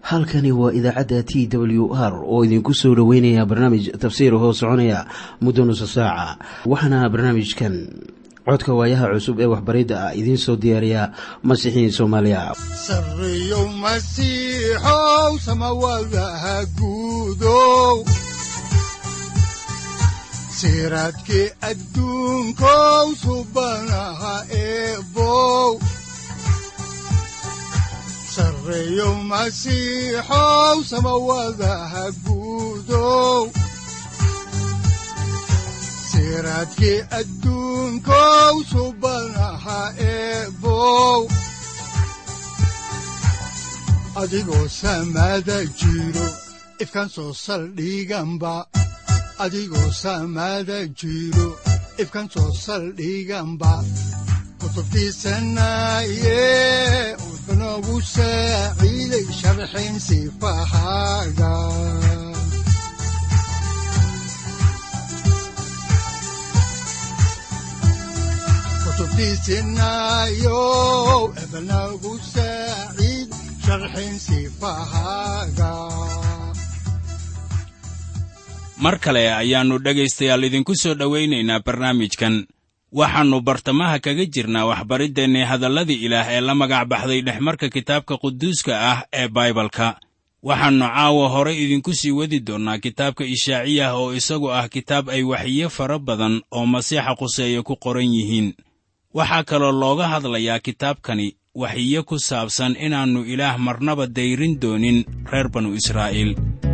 halkani waa idaacadda t w r oo idinku soo dhoweynaya barnaamij tafsiir hoo soconaya muddo nusa saaca waxaana barnaamijkan codka waayaha cusub ee waxbaridda ah idiin soo diyaariya masiixiin soomaaliya sareyow masiixow samawadaha guudow siraadkii adduunkow subanaha eebow sareyow masiixow samawadaha guudow siraadkii adduunkow subanaha eebow adigoo samada jiro ifkan soo saldhiganba adigoo samada jiro ifkan soo saldhiganba kutubtiisanaye udbanogu saaciiday sharxin sifahaaga kutubtiisinayow ebanagu saaciid sharxin sifahaaga mar kale ayaannu dhegaystayaal idinku soo dhowaynaynaa barnaamijkan waxaannu bartamaha kaga jirnaa waxbariddeenni hadalladii ilaah ee la magac baxday dhexmarka kitaabka quduuska ah ee baibalka waxaannu caawa hore idinku sii wadi doonnaa kitaabka ishaaciyah oo isagu ah kitaab ay waxiyo fara badan oo masiixa quseeye ku qoran yihiin waxaa kaloo looga hadlayaa kitaabkani waxiyo ku saabsan inaannu ilaah marnaba dayrin doonin reer banu israa'iil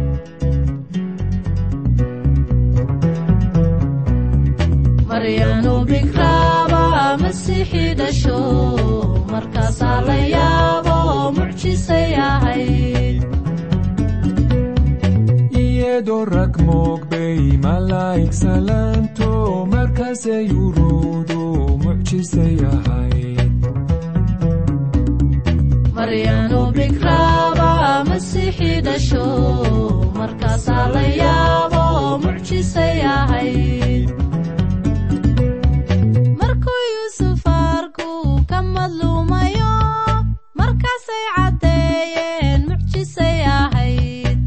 maryanu bikraaba masiixii dhasho markaasaa la yaabo mucjisay ahayd iyadoo rag moogbay malaa'ig salaanto markaasay uruudu mucjisay ahayd maryanu bikraaba masiixii dhasho markaasaa la yaabo mucjisay ahayd markuu yuusuf arku ka madluumayo markaasay caddeeyeen mucjisay ahayd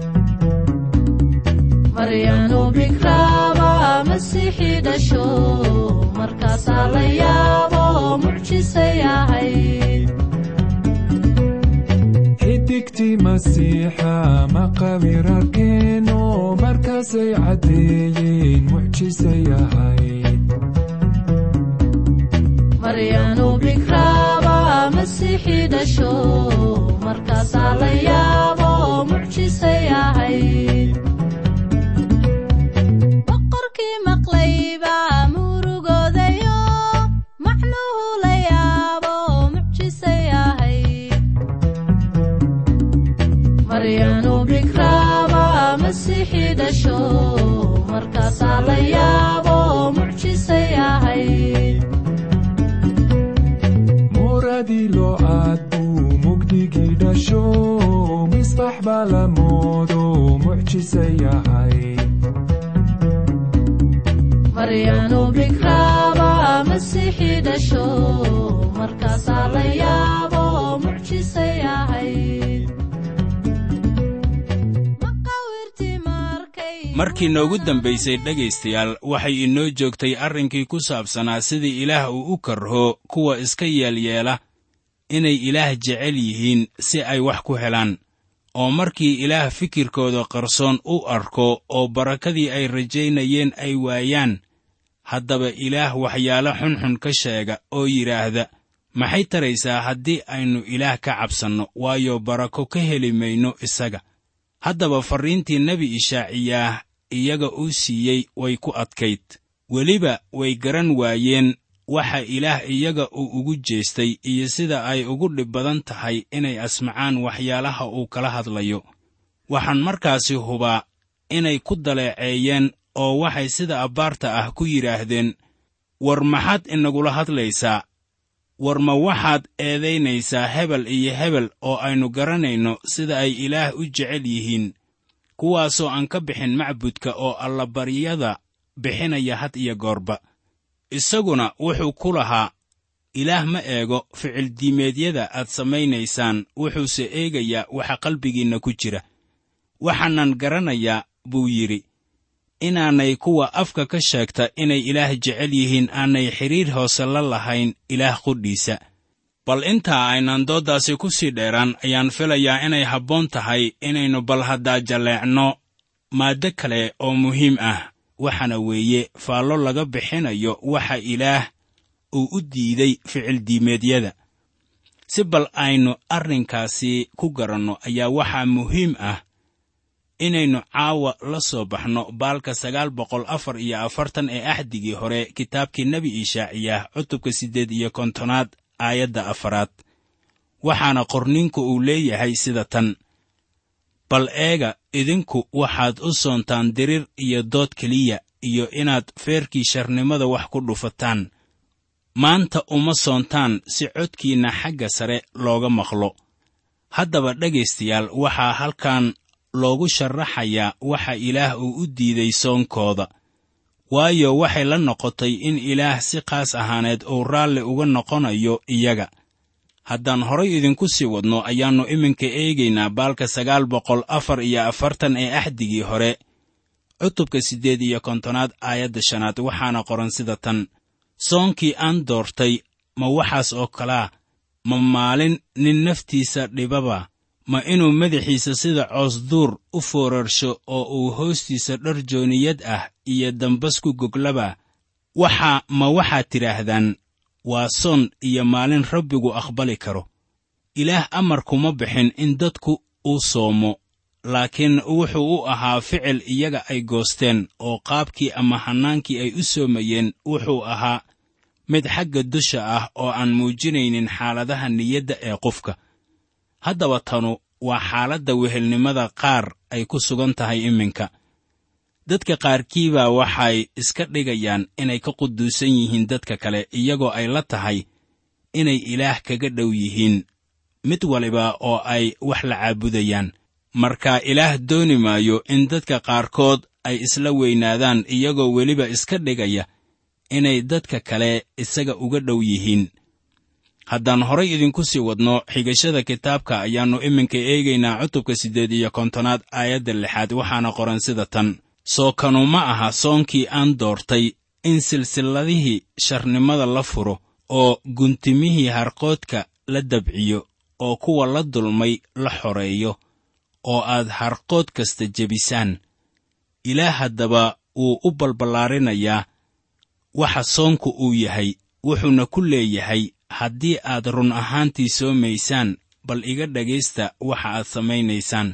maryanu bikraaba masiixii dhasho markaasaa la yaabo mucjisay ahayd xidigtii masiixa maqabir arkeeno markaasay caddeeyeen mucjisay ahayd maryanu bikraaba masiixii dhasho markaasaa la yaabo mucjisay ahayd boqorkii maqlayba murugoodayo macnuhu la yaabo mucjisay ahayd maryanu bikraaba masiixii dhasho markaasaa la yaabo mucjisay ahayd muradii loocaad buu mugdigii dhasho misbax baa la moodo mucjisay ahayd maryanu bikraaba masiixii dhasho markaasaa la yaabo mucjisay ahayd maqawirtii markay markii noogu dambaysay dhegaystayaal waxay inoo joogtay arrinkii ku saabsanaa sidii ilaah uu u karho kuwa iska yeelyeela inay ilaah jecel yihiin si ay wax ku helaan oo markii ilaah fikirkooda qarsoon u arko oo barakadii ay rajaynayeen ay waayaan haddaba ilaah waxyaalo xunxun ka sheega oo yidhaahda maxay taraysaa haddii aynu ilaah ka cabsanno waayo barako ka heli mayno isaga haddaba farriintii nebi ishaaciyaah iyaga uu siiyey way ku adkayd weliba way garan waayeen waxa ilaah iyaga uu ugu jeestay iyo sida ay ugu dhib badan tahay inay asmacaan waxyaalaha uu kala hadlayo waxaan markaasi hubaa inay ku daleeceeyeen oo waxay sida abbaarta ah ku yidhaahdeen war maxaad inagula hadlaysaa war ma waxaad eedaynaysaa hebel iyo hebel oo aynu garanayno sida ay ilaah u jecel yihiin kuwaasoo aan ka bixin macbudka oo allabaryada bixinaya had iyo goorba isaguna wuxuu ku lahaa ilaah ma eego ficildiimeedyada aad samaynaysaan wuxuuse eegayaa waxa qalbigiinna ku jira waxaanan garanayaa buu yidhi inaanay kuwa afka ka sheegta inay ilaah jecel yihiin aanay xidhiir hoose la lahayn ilaah qudhiisa bal intaa aynan dooddaasi ku sii dheeraan ayaan filayaa inay habboon tahay inaynu bal haddaa jalleecno maaddo kale oo muhiim ah waxaana weeye faallo laga bixinayo waxa ilaah uu u diiday ficildiimeedyada si bal aynu arrinkaasi ku garanno ayaa waxaa muhiim ah inaynu caawa la soo baxno baalka sagaal boqol afar iyo afartan ee axdigii hore kitaabkii nebi ishaaciyah cutubka siddeed iyo kontonaad aayadda afaraad waxaana qorniinku uu leeyahay sida tan bal eega idinku waxaad u soontaan dirir iyo dood keliya iyo inaad feerkii sharnimada wax ku dhufataan maanta uma soontaan si codkiinna xagga sare looga maqlo haddaba dhegaystayaal waxaa halkan loogu sharaxayaa waxa ilaah uu u diiday soonkooda waayo waxay la noqotay in ilaah si qaas ahaaneed uu raalli uga noqonayo iyaga haddaan horay idinku sii wadno ayaannu iminka eegaynaa baalka sagaal boqol afar iyo afartan ee axdigii hore cutubka siddeed iyo kontonaad aayadda shanaad waxaana qoran sida tan soonkii aan doortay ma waxaas oo kalaa ma maalin nin naftiisa dhibaba ma inuu madaxiisa sida coosduur u foorarsho oo uu hoostiisa dhar jooniyad ah iyo dambas ku goglaba waxaa ma waxaad tidhaahdaan waa soon iyo maalin rabbigu aqbali karo ilaah amar kuma bixin in dadku uu soomo laakiin wuxuu u ahaa ficil iyaga ay goosteen oo qaabkii ama hannaankii ay u soomayeen wuxuu ahaa mid xagga dusha ah oo aan muujinaynin xaaladaha niyadda ee qofka haddaba tanu waa xaaladda wehelnimada qaar ay ku sugan tahay iminka dadka qaarkiibaa waxay iska dhigayaan inay ka quduusan yihiin dadka kale iyagoo ay la tahay inay ilaah kaga dhow yihiin mid waliba oo ay wax la caabudayaan marka ilaah dooni maayo in dadka qaarkood ay isla weynaadaan iyagoo weliba iska dhigaya inay dadka kale isaga uga dhow yihiin haddaan horay idinku sii wadno xigashada kitaabka ayaannu iminka eegaynaa cutubka siddeed iyo kontonaad aayadda lixaad waxaana qoran sida tan soo kanu ma aha soonkii aan doortay in silsilladihii sharnimada la furo oo guntimihii harqoodka la dabciyo oo kuwa la dulmay la xoreeyo oo aad harqood kasta jebisaan ilaah haddaba wuu u balballaarinayaa waxa soonku uu yahay wuxuuna ku leeyahay haddii aad run ahaantii soomaysaan bal iga dhegaysta waxa aad samaynaysaan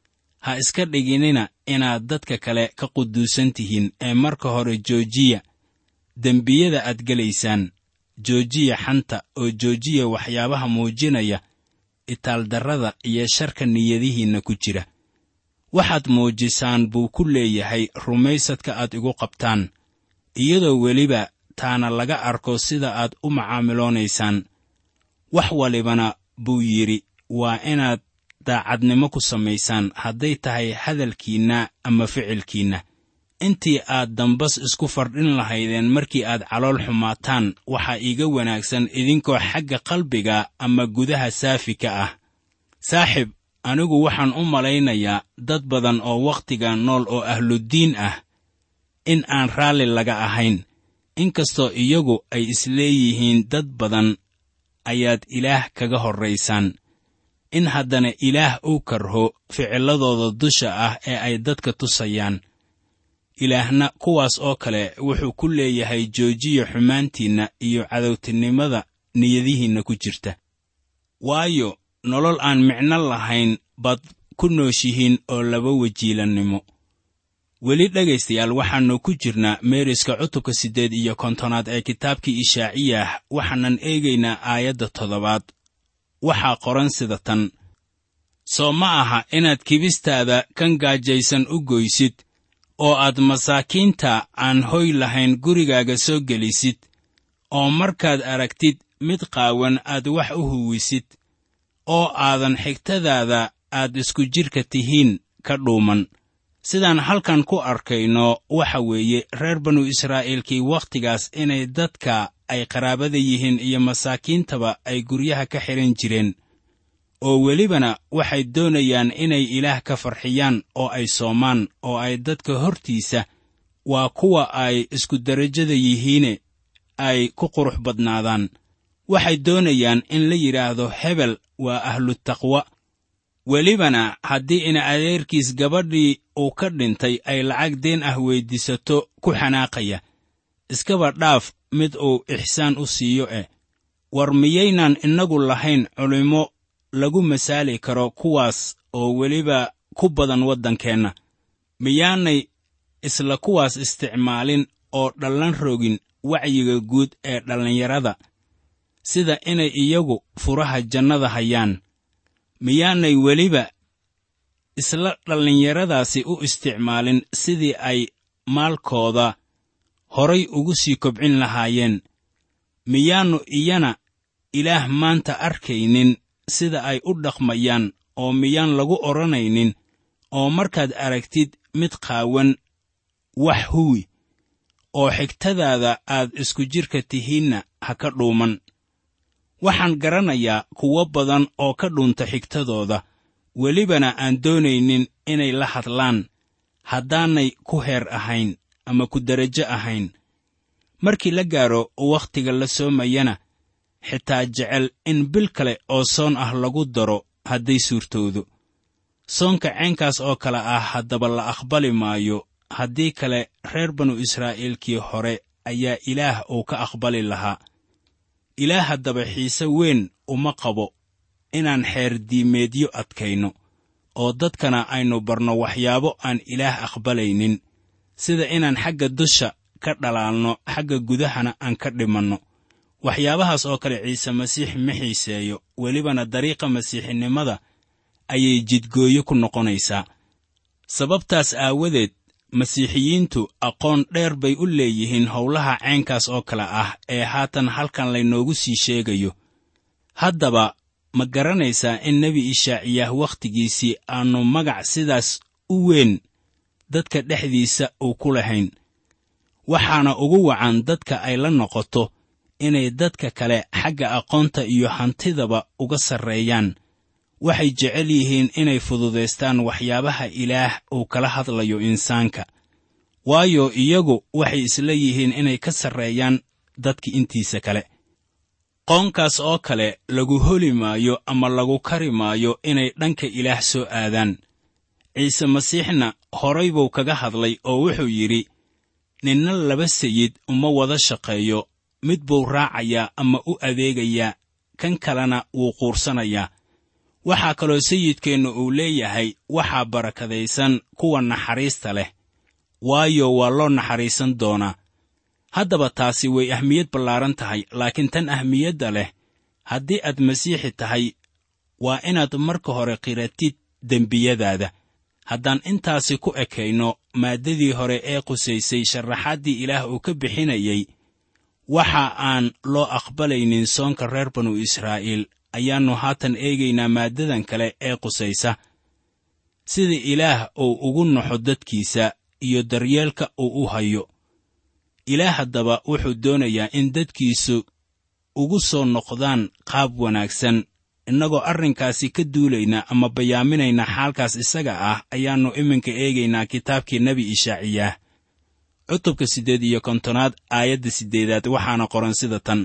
ha iska dhiginina inaad dadka kale ka quduusan tihiin ee marka hore joojiya dembiyada aad gelaysaan joojiya xanta oo joojiya waxyaabaha muujinaya itaaldarrada iyo sharka niyadihiinna ku jira waxaad muujisaan buu ku leeyahay rumaysadka aad igu qabtaan iyadoo weliba taana laga arko sida aad u macaamiloonaysaan wax walibana buu yidhi waa inaad daacadnimo ku samaysaan hadday tahay hadalkiinna ama ficilkiinna intii aad dambas isku fardhin lahaydeen markii aad calool xumaataan waxaa iiga wanaagsan idinkoo xagga qalbiga ama gudaha saafi ka ah saaxib anigu waxaan u malaynayaa dad badan oo wakhtiga nool oo ahluddiin ah in aan raalli laga ahayn inkastoo iyagu ay isleeyihiin dad badan ayaad ilaah kaga horraysaan in haddana ilaah uu karho ficilladooda dusha ah ee ay dadka tusayaan ilaahna kuwaas oo kale wuxuu ku leeyahay joojiya xumaantiinna iyo cadowtinimada niyadihiinna ku jirta waayo nolol aan micno lahayn baad ku nooshihiin oo laba wajiilannimo weli dhegaystayaal waxaannu ku jirnaa meeriska cutubka siddeed iyo kontonaad ee kitaabkii ishaaciyah waxaanan eegaynaa aayadda toddobaad waxaa qoran sida tan soo ma aha inaad kibistaada kan gaajaysan u goysid oo aad masaakiinta aan hoy lahayn gurigaaga soo gelisid oo markaad aragtid mid qaawan aad wax u huwisid oo aadan xigtadaada aad isku jidhka tihiin ka dhuuman sidaan halkan ku arkayno waxa weeye reer banu israa'iilkii wakhtigaas inay dadka ay qaraabada yihiin iyo masaakiintaba ay guryaha ka xidhan jireen oo welibana waxay doonayaan inay ilaah ka farxiyaan oo ay soomaan oo ay dadka hortiisa waa kuwa ay isku derajada yihiine ay ku qurux badnaadaan waxay doonayaan in la yidhaahdo hebel waa ahlutaqwa welibana haddii ina adeerkiis gabadhii uu ka dhintay ay lacag deen ah weyddiisato ku xanaaqaya iskaba dhaaf mid uu ixsaan u siiyo eh war miyaynaan innagu lahayn culimmo lagu masaali karo kuwaas oo weliba ku badan waddankeenna miyaanay isla kuwaas isticmaalin oo dhallan rogin wacyiga guud ee dhallinyarada sida inay iyagu furaha jannada hayaan miyaanay weliba isla dhallinyaradaasi u isticmaalin sidii ay maalkooda horay ugu sii kobcin lahaayeen miyaannu iyana ilaah maanta arkaynin sida ay u dhaqmayaan oo miyaan lagu odhanaynin oo markaad aragtid mid qaawan wax huwi oo xigtadaada aad isku jidhka tihiinna ha ka dhuuman waxaan garanayaa kuwo badan oo ka dhunta xigtadooda welibana aan doonaynin inay la hadlaan haddaanay ku heer ahayn ama ku derajo ahayn markii la gaaro wakhtiga la soomayana xitaa jecel in bil kale oo soon ah lagu daro hadday suurtoodo soonka ceenkaas oo kale ah haddaba la aqbali maayo haddii kale reer banu israa'iilkii hore ayaa ilaah uu ka aqbali lahaa ilaah haddaba xiise weyn uma qabo inaan xeer diimeedyo adkayno oo dadkana aynu barno waxyaabo aan ilaah aqbalaynin sida inaan xagga dusha ka dhalaalno xagga gudahana aan ka dhimanno waxyaabahaas oo kale ciise masiix ma xiiseeyo welibana dariiqa masiixinimada ayay jidgooyo ku noqonaysaa sababtaas aawadeed masiixiyiintu aqoon dheer bay u leeyihiin howlaha ceenkaas oo kale ah ee haatan halkan laynoogu sii sheegayo haddaba ma garanaysaa in nebi ishaaciyaah wakhtigiisii aannu magac sidaas u weyn dadka dhexdiisa uu ku lahayn waxaana ugu wacan dadka ay la noqoto inay dadka kale xagga aqoonta iyo hantidaba uga sarreeyaan waxay jecel yihiin inay fududaystaan waxyaabaha ilaah uu kala hadlayo insaanka waayo iyagu waxay isla yihiin inay ka sarreeyaan dadka intiisa kale qoonkaas oo kale lagu holi maayo ama lagu kari maayo inay dhanka ilaah soo aadaan ciise masiixna horay buu kaga hadlay oo wuxuu yidhi ninna laba sayid uma wada shaqeeyo mid buu raacayaa ama u adeegayaa kan kalena wuu quursanayaa waxaa kaloo sayidkeennu uu leeyahay waxaa barakadaysan kuwa naxariista leh waayo waa loo naxariisan doonaa haddaba taasi way ahmiyad ballaaran tahay laakiin tan ahmiyadda leh haddii aad masiixi tahay waa inaad marka hore qiratid dembiyadaada haddaan intaasi ku ekayno maaddadii hore ee qusaysay sharaxaaddii ilaah uu ka bixinayey waxa aan loo aqbalaynin soonka reer banu israa'iil ayaannu haatan eegaynaa maaddadan kale ee qusaysa sida ilaah uu ugu naxo dadkiisa iyo daryeelka uu u hayo ilaah haddaba wuxuu doonayaa in dadkiisu ugu soo noqdaan qaab wanaagsan innagoo arrinkaasi ka duulayna ama bayaaminayna xaalkaas isaga ah ayaannu iminka eegaynaa kitaabkii nebi ishaaciyaah cutubka siddeed iyo kontonaad aayadda siddeedaad waxaana qoran sida tan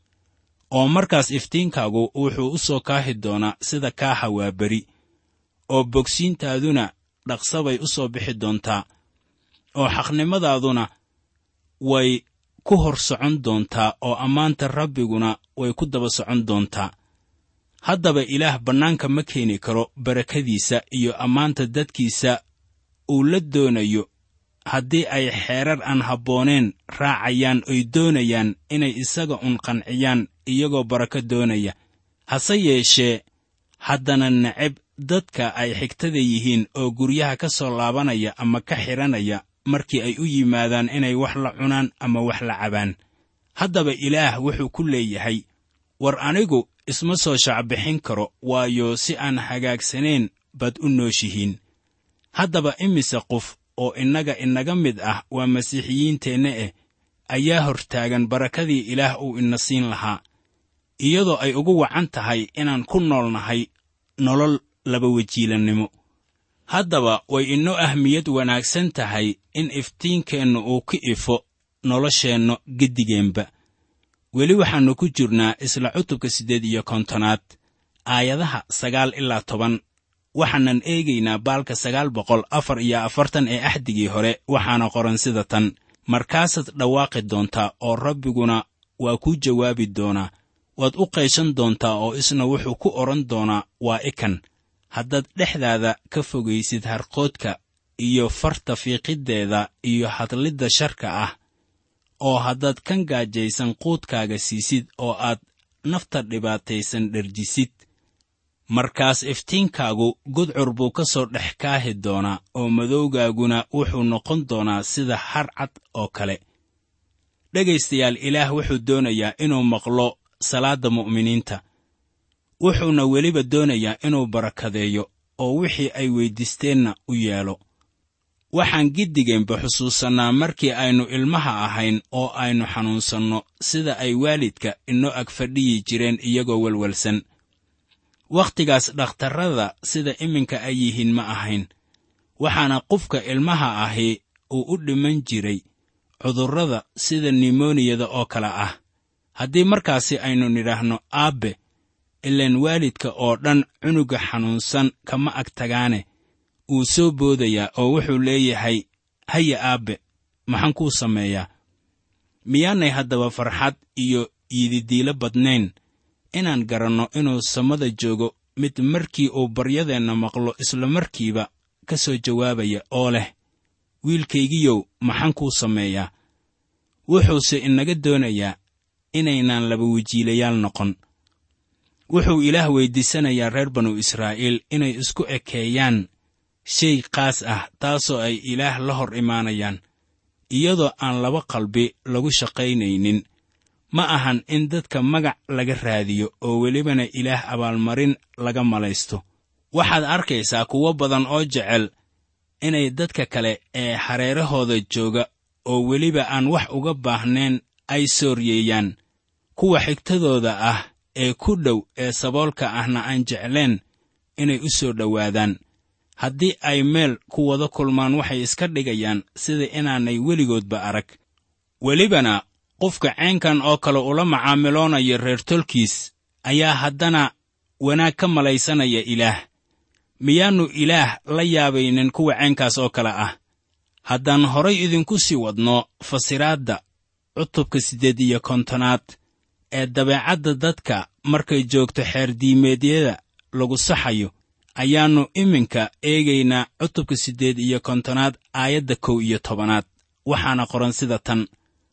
oo markaas iftiinkaagu wuxuu u soo kaahi doonaa sida kaaha waa beri oo bogsiintaaduna dhaqsabay u soo bixi doontaa oo xaqnimadaaduna way ku hor socon doontaa oo ammaanta rabbiguna way ku daba socon doontaa haddaba ilaah bannaanka ma keeni karo barakadiisa iyo ammaanta dadkiisa uu la doonayo haddii ay xeerar aan habbooneen raacayaan oy doonayaan inay isaga un qanciyaan iyagoo barako doonaya hase yeeshee haddana neceb dadka ay xigtada yihiin oo guryaha ka soo laabanaya ama ka xidhanaya markii ay u yimaadaan inay wax la cunaan ama wax la cabaan haddaba ilaah wuxuu ku leeyahay war anigu isma soo shacbixin karo waayo si aan hagaagsanayn baad u nooshihiin haddaba imise qof oo innaga inaga mid ah waa masiixiyiinteenna eh ayaa hortaagan barakadii ilaah uu ina siin lahaa iyadoo ay ugu wacan tahay inaan ku noolnahay nolol labawejiilannimo haddaba way inoo ahmiyad wanaagsan tahay in iftiinkeennu uu ka ifo nolosheenno geddigeenba weli waxaannu ku jirnaa isla cutubka siddeed iyo kontonaad aayadaha sagaal ilaa toban waxaanan eegaynaa baalka sagaal boqol afar iyo afartan ee axdigii hore waxaana qoran sida tan markaasaad dhawaaqi doontaa oo rabbiguna waa kuu jawaabi doonaa waad u qayshan doontaa oo isna wuxuu ku odhan doonaa waa ikan haddaad dhexdaada ka fogaysid harqoodka iyo farta fiiqiddeeda iyo hadlidda sharka ah oo haddaad kan gaajaysan quudkaaga siisid oo aad nafta dhibaataysan dherjisid markaas iftiinkaagu gudcur buu ka soo dhex kaahi doonaa oo madowgaaguna wuxuu noqon doonaa sida har cad oo kale dhegaystayaal ilaah wuxuu doonayaa inuu maqlo salaadda mu'miniinta wuxuuna weliba doonayaa inuu barakadeeyo oo wixii ay weyddiisteenna u yeelo waxaan giddigeenba xusuusannaa markii aynu ilmaha ahayn oo aynu xanuunsanno sida ay waalidka inoo ag fadhiyi jireen iyagoo welwelsan wakhtigaas dhakhtarrada sida iminka ay yihiin ma ahayn waxaana qofka ilmaha ahi uu u dhiman jiray cudurrada sida nimoniyada oo kale ah haddii markaasi aynu nidhaahno aabbe ilaan waalidka oo dhan cunuga xanuunsan kama ag tagaane wuu soo boodayaa oo wuxuu leeyahay haya aabbe maxaan kuu sameeyaa miyaanay haddaba farxad iyo yididiilo badnayn inaan garanno inuu samada joogo mid markii uu baryadeenna maqlo isla markiiba ka soo jawaabaya oo leh wiilkaygiyow maxaan kuu sameeyaa wuxuuse inaga doonayaa inaynaan laba wejiilayaal noqon wuxuu ilaah weyddiisanayaa reer banu israa'iil inay isku ekeeyaan shay qaas ah taasoo ay ilaah la hor imaanayaan iyadoo aan laba qalbi lagu shaqaynaynin ma ahan in dadka magac laga raadiyo oo welibana ilaah abaalmarin laga malaysto waxaad arkaysaa kuwo badan oo jecel inay dadka kale ee hareerahooda jooga oo weliba aan wax uga baahnayn ay sooryeeyaan kuwa xigtadooda ah ee ku dhow ee saboolka ahna aan jecleen inay u soo dhowaadaan haddii ay meel ku wada kulmaan waxay iska dhigayaan sida inaanay weligoodba arag welibana qofka ceenkan oo kale ula macaamiloonaya reer tolkiis ayaa haddana wanaag ka malaysanaya ilaah miyaannu ilaah la yaabaynin kuwa ceenkaas oo kale ah haddaan horay idinku sii wadno fasiraadda cutubka siddeed iyo kontonaad ee dabeecadda dadka markay joogto xeerdiimeedyada lagu saxayo ayaannu iminka eegaynaa cutubka siddeed iyo kontonaad aayadda kow iyo tobanaad waxaana qoran sida tan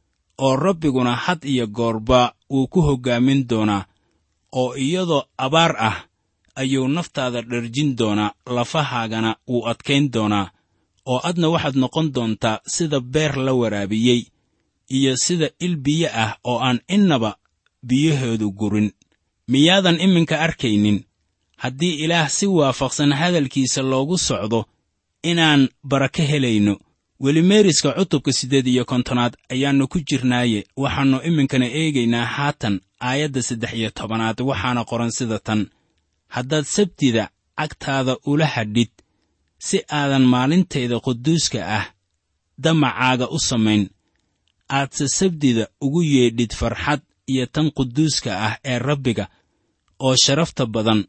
oo rabbiguna had iyo goorba wuu ku hoggaamin doonaa oo iyadoo abaar ah ayuu naftaada dherjin doonaa lafahaagana wuu adkayn doonaa oo adna waxaad noqon doontaa sida beer la waraabiyey iyo sida il biyo ah oo aan innaba biyahoodu gurin miyaadan iminka arkaynin haddii ilaah si waafaqsan hadalkiisa loogu socdo inaan barako helayno weli meeriska cutubka siddeed iyo kontonaad ayaannu ku jirnaaye waxaannu iminkana eegaynaa haatan aayadda saddex iyo tobanaad waxaana qoran sida tan haddaad sabtida cagtaada ula hadhid si aadan maalintayda quduuska ah damacaaga u samayn aadse sabdida ugu yeedhid farxad iyo tan quduuska ah ee rabbiga oo sharafta badan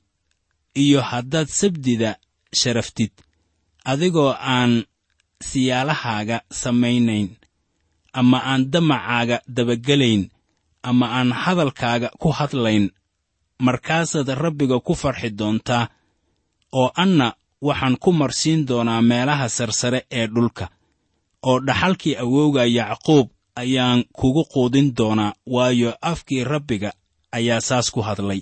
iyo haddaad sabdida sharaftid adigoo aan siyaalahaaga samaynayn ama aan damacaaga dabagelayn ama aan hadalkaaga ku hadlayn markaasaad rabbiga ku farxi doontaa oo anna waxaan ku marsiin doonaa meelaha sarsare ee dhulka oo dhaxalkii awowga yacquub ayaan kugu quudin doonaa waayo afkii rabbiga ayaa saas ku hadlay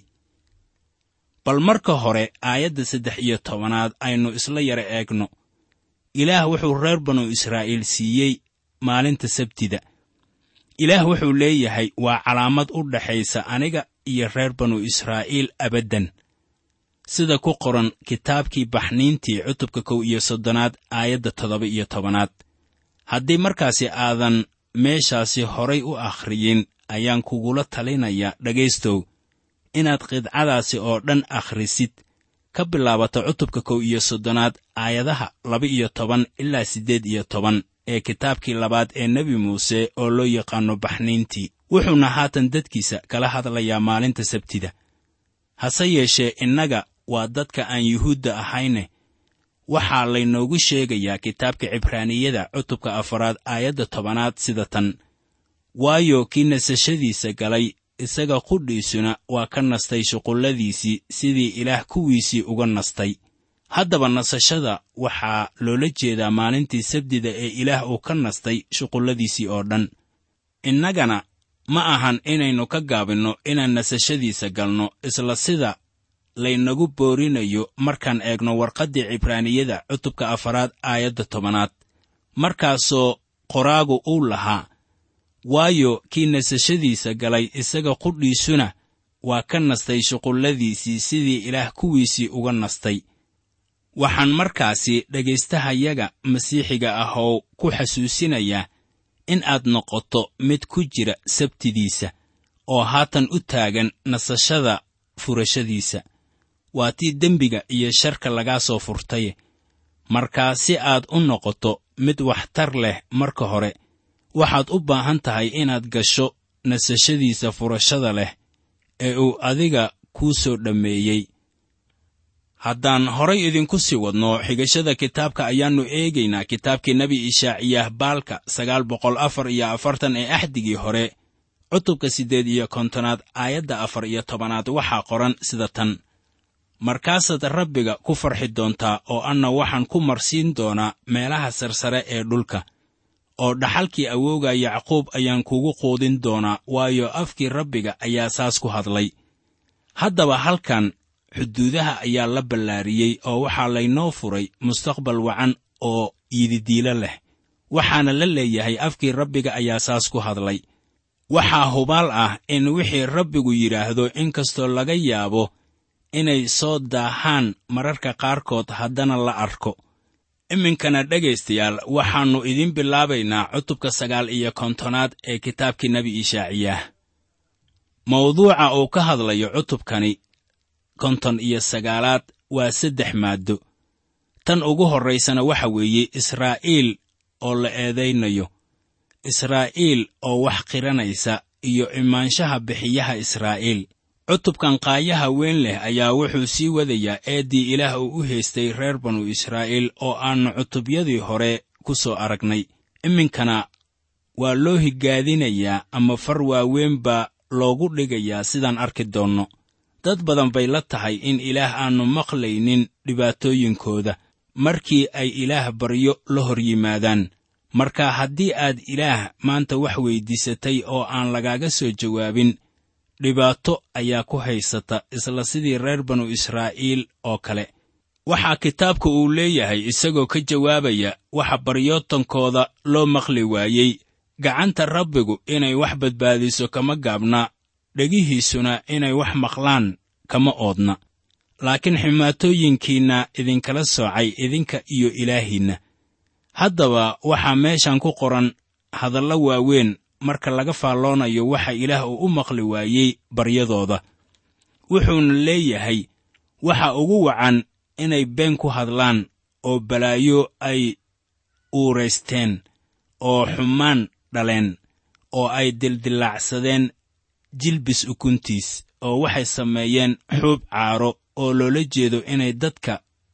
bal marka hore aayadda saddex iyo tobanaad aynu isla yara eegno ilaah wuxuu reer banu israa'iil siiyey maalinta sabtida ilaah wuxuu leeyahay waa calaamad u dhaxaysa aniga iyo reer banu israa'iil abaddan sida ku qoran kitaabkii baxniintii cutubka kow iyo soddonaad aayadda toddoba iyo tobanaad haddii markaasi aadan meeshaasi horay u akhriyin ayaan kugula talinayaa dhegaystow inaad qidcadaasi oo dhan akhrisid ka bilaabato cutubka kow iyo soddonaad aayadaha laba-iyo toban ilaa siddeed iyo toban ee kitaabkii labaad ee nebi muuse oo loo yaqaanno baxniintii wuxuuna haatan dadkiisa kala hadlayaa maalinta sabtida hase yeeshee innaga waa dadka aan yuhuudda ahayne waxaa laynoogu sheegayaa kitaabka cibraaniyada cutubka afaraad aayadda tobanaad sida tan waayo kii nasashadiisa galay isaga qudhiisuna waa ka nastay shuqulladiisii sidii ilaah kuwiisii uga nastay haddaba nasashada waxaa loola jeedaa maalintii sabdida ee ilaah uu ka nastay shuqulladiisii oo dhan innagana ma ahan inaynu ka gaabinno inaan nasashadiisa galno isla sida laynagu boorinayo markaan eegno warqaddii cibraaniyada cutubka afaraad aayadda tobanaad markaasoo qoraagu uu lahaa waayo kii nasashadiisa galay isaga qudhiisuna waa ka nastay shuqulladiisii sidii ilaah kuwiisii uga nastay waxaan markaasi dhegaystahayaga masiixiga ahow ku xasuusinayaa in aad noqoto mid ku jira sabtidiisa oo haatan u taagan nasashada furashadiisa waa tii dembiga iyo sharka lagaa soo furtaye markaa si aad u noqoto mid waxtar leh marka hore waxaad u baahan tahay inaad gasho nasashadiisa furashada leh ee uu adiga kuu soo dhammeeyey haddaan horay idinku sii wadno xigashada kitaabka ayaannu eegaynaa kitaabkii nebi ishaaciyaah baalka sagaal boqol afar iyo afartan ee axdigii hore cutubka siddeed iyo kontonaad aayadda afar iyo tobanaad waxaa qoran sida tan markaasaad rabbiga ku farxi doontaa oo anna waxaan ku marsiin doonaa meelaha sarsare ee dhulka oo dhaxalkii awowga yacquub ayaan kugu quudin doonaa waayo afkii rabbiga ayaa saas ku hadlay haddaba halkan xuduudaha ayaa la ballaariyey oo waxaa laynoo furay mustaqbal wacan oo yididiilo leh waxaana la leeyahay afkii rabbiga ayaa saas ku hadlay waxaa hubaal ah in wixii rabbigu yidhaahdo inkastoo laga yaabo inay soo daahaan mararka qaarkood haddana la arko iminkana dhegaystayaal waxaannu idiin bilaabaynaa cutubka sagaal iyo kontonaad ee kitaabkii nebi ishaaciyaah mawduuca uu ka hadlayo cutubkani konton iyo sagaalaad waa saddex maaddo tan ugu horraysana waxa weeye israa'iil oo la eedaynayo israa'iil oo wax qiranaysa iyo imaanshaha bixiyaha israa'iil cutubkan qaayaha weyn leh ayaa wuxuu sii wadayaa eeddii ilaah uu u haystay reer banu israa'iil oo aannu cutubyadii hore ku soo aragnay iminkana waa loo higaadinayaa ama far waaweyn baa loogu dhigayaa sidaan arki doonno dad badan bay la tahay in ilaah aannu maqlaynin dhibaatooyinkooda markii ay ilaah baryo la hor yimaadaan marka haddii aad ilaah maanta wax weyddiisatay oo aan lagaaga soo jawaabin dhibaato ayaa ku haysata isla sidii reer banu israa'iil oo kale waxaa kitaabka uu leeyahay isagoo ka jawaabaya waxa baryootankooda loo maqli waayey gacanta rabbigu inay wax badbaadiso kama gaabna dhegihiisuna inay wax maqlaan kama oodna laakiin ximaatooyinkiinna idinkala soocay idinka iyo ilaahiinna haddaba waxaa meeshan ku qoran hadallo waaweyn marka laga faalloonayo waxa ilaah uu u maqli waayey baryadooda wuxuuna leeyahay waxa ugu wacan inay been ku hadlaan oo balaayo ay uuraysteen oo xumaan dhaleen oo ay dildillaacsadeen jilbis ukuntiis oo waxay sameeyeen xuub caaro oo loola jeedo inay dadka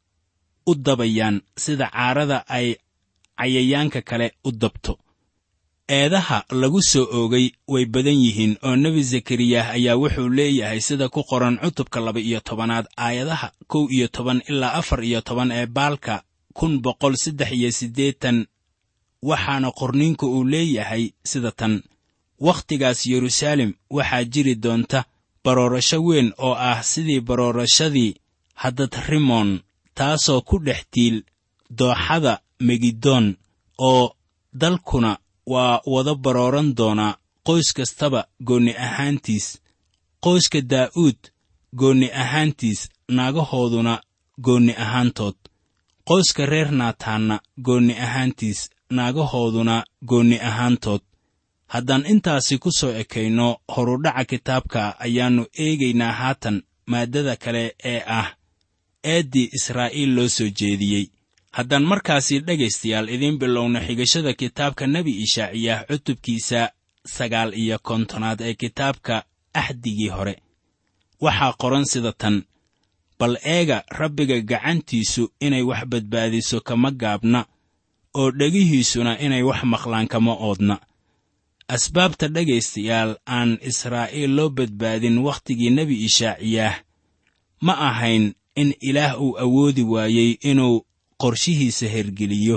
u dabayaan sida caarada ay cayayaanka kale u dabto eedaha lagu soo oogay way badan yihiin oo nebi zakariyah ayaa wuxuu leeyahay sida ku qoran cutubka laba iyo tobanaad aayadaha kow iyo toban ilaa afar iyo toban ee baalka kun boqol saddex iyo siddeetan waxaana qorniinku uu leeyahay sida tan wakhtigaas yeruusaalem waxaa jiri doonta baroorasho weyn oo ah sidii baroorashadii haddad rimoon taasoo ku dhex tiil dooxada megidoon oo dalkuna waa wada barooran doonaa qoys kastaba goonni ahaantiis qoyska daa'uud goonni ahaantiis naagahooduna goonni ahaantood qoyska reer naataanna goonni ahaantiis naagahooduna goonni ahaantood haddaan intaasi ku soo ekayno horudhaca kitaabka ayaannu eegaynaa haatan maaddada kale ee ah eeddii israa'iil loo soo jeediyey haddaan markaasi dhegaystayaal idiin bilowno xigashada kitaabka nebi ishaaciyah cutubkiisa sagaal iyo kontonaad ee kitaabka axdigii hore waxaa qoran sida tan bal eega rabbiga gacantiisu inay wax badbaadiso kama gaabna oo dhegihiisuna inay wax maqlaan kama oodna asbaabta dhegaystayaal aan israa'iil loo badbaadin wakhtigii nebi ishaaciyaah ma ahayn in ilaah uu awoodi waayey inuu qorshihiisa hergeliyo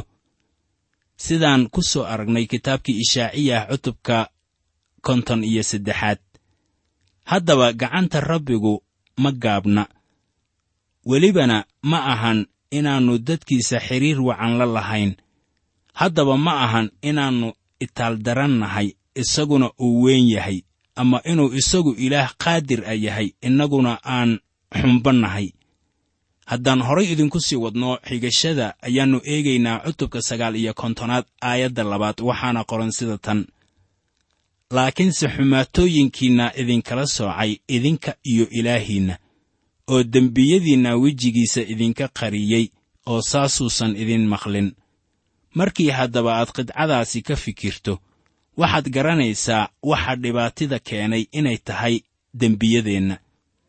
sidaan ku soo aragnay kitaabkii ishaaciyah cutubka konton iyo saddexaad haddaba gacanta rabbigu ma gaabna welibana ma ahan inaannu dadkiisa xidhiir wacan la lahayn haddaba ma ahan inaannu itaaldarannahay isaguna uu weyn yahay ama inuu isagu ilaah qaadir a yahay innaguna aan xumbannahay haddaan horay idinku sii wadno xigashada ayaannu eegaynaa cutubka sagaal iyo kontonaad aayadda labaad waxaana qoran sida tan laakiinse xumaatooyinkiinna idinkala soocay idinka iyo ilaahiinna oo dembiyadiinna wejigiisa idinka qariyey oo saasuusan idin maqlin markii haddaba aad qidcadaasi ka fikirto waxaad garanaysaa waxa dhibaatida keenay inay tahay dembiyadeenna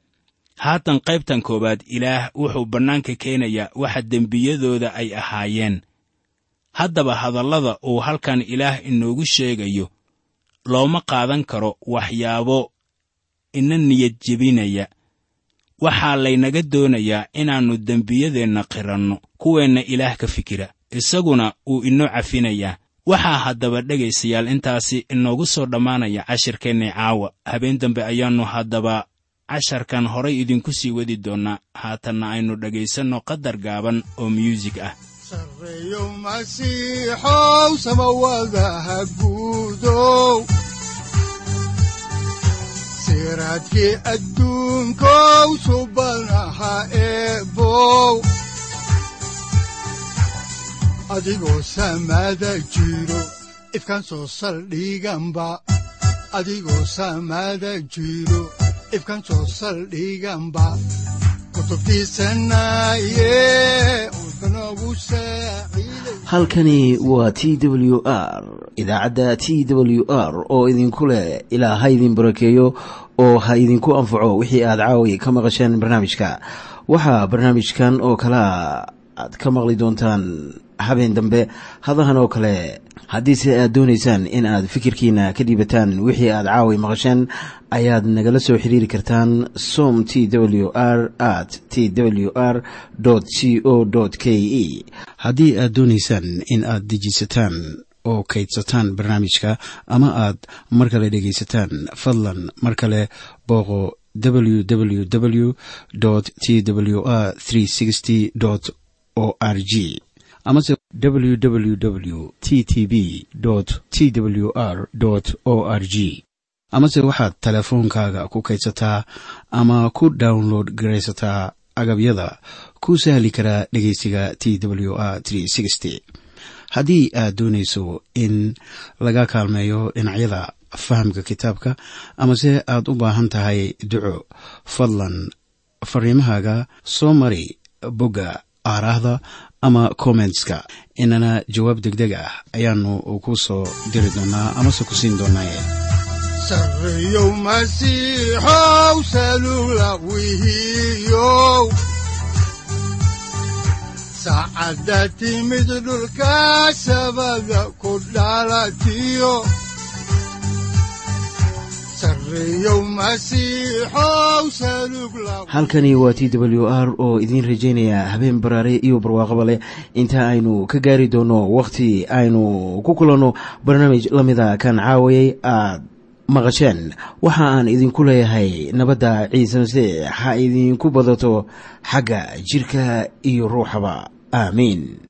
haatan qaybtan koowaad ilaah wuxuu bannaanka keenayaa waxa dembiyadooda ay ahaayeen haddaba hadallada uu halkan ilaah inoogu sheegayo looma qaadan karo waxyaabo ina niyad jebinaya waxaa laynaga doonayaa inaannu dembiyadeenna qiranno kuweenna ilaah ka fikira isaguna wuu inoo cafinayaa waxaa haddaba dhegaystayaal intaasi inoogu soo dhammaanaya cashirkeennii caawa habeen dambe ayaannu haddaba casharkan horay idinku sii wadi doonnaa haatanna aynu dhegaysanno qadar gaaban oo myuusig ah sarreeyo masiixow samawadaha guudow siraadkii adduunkow subanaha eebow adigoo samada jiro ifkaan soo saldhiganba adigoo samada jiro ifkaan soo saldhiganba halkani waa t w r idaacadda t w r oo idinku leh ilaa ha idin barakeeyo oo ha idinku anfaco wixii aad caawi ka maqasheen barnaamijka waxaa barnaamijkan oo kalaa aad ka maqli doontaan habeen dambe hadahan oo kale haddiise aad doonaysaan in aad fikirkiina ka dhiibataan wixii aad caawi maqasheen ayaad nagala soo xiriiri kartaan som t w r at t w r c o k e haddii aad doonaysaan in aad dejiisataan oo kaydsataan barnaamijka ama aad mar kale dhegaysataan fadlan mar kale booqo www t w r o r g amase www t t b t w r o r g amase waxaad teleefoonkaaga ku kaydsataa ama ku download garaysataa agabyada ku sahli karaa dhegeysiga t w r haddii aad doonayso in laga kaalmeeyo dhinacyada fahamka kitaabka amase aad u baahan tahay duco fadlan fariimahaaga soo mari bogga aaraahda ama kommentska inana jawaab degdeg ah ayaanu ku soo diri doonaa amase ku siin doonaaye sarreeyow masiixow salula wihiyow saacadda timid dhulka sabada ku dhalatiyo halkani waa t w r oo idiin rajaynaya habeen baraare iyo barwaaqaba leh inta aynu ka gaari doono wakhti aynu ku kulanno barnaamij la mida kan caawayay aad maqasheen waxa aan idinku leeyahay nabadda ciise masiix ha idinku badato xagga jidhka iyo ruuxaba aamiin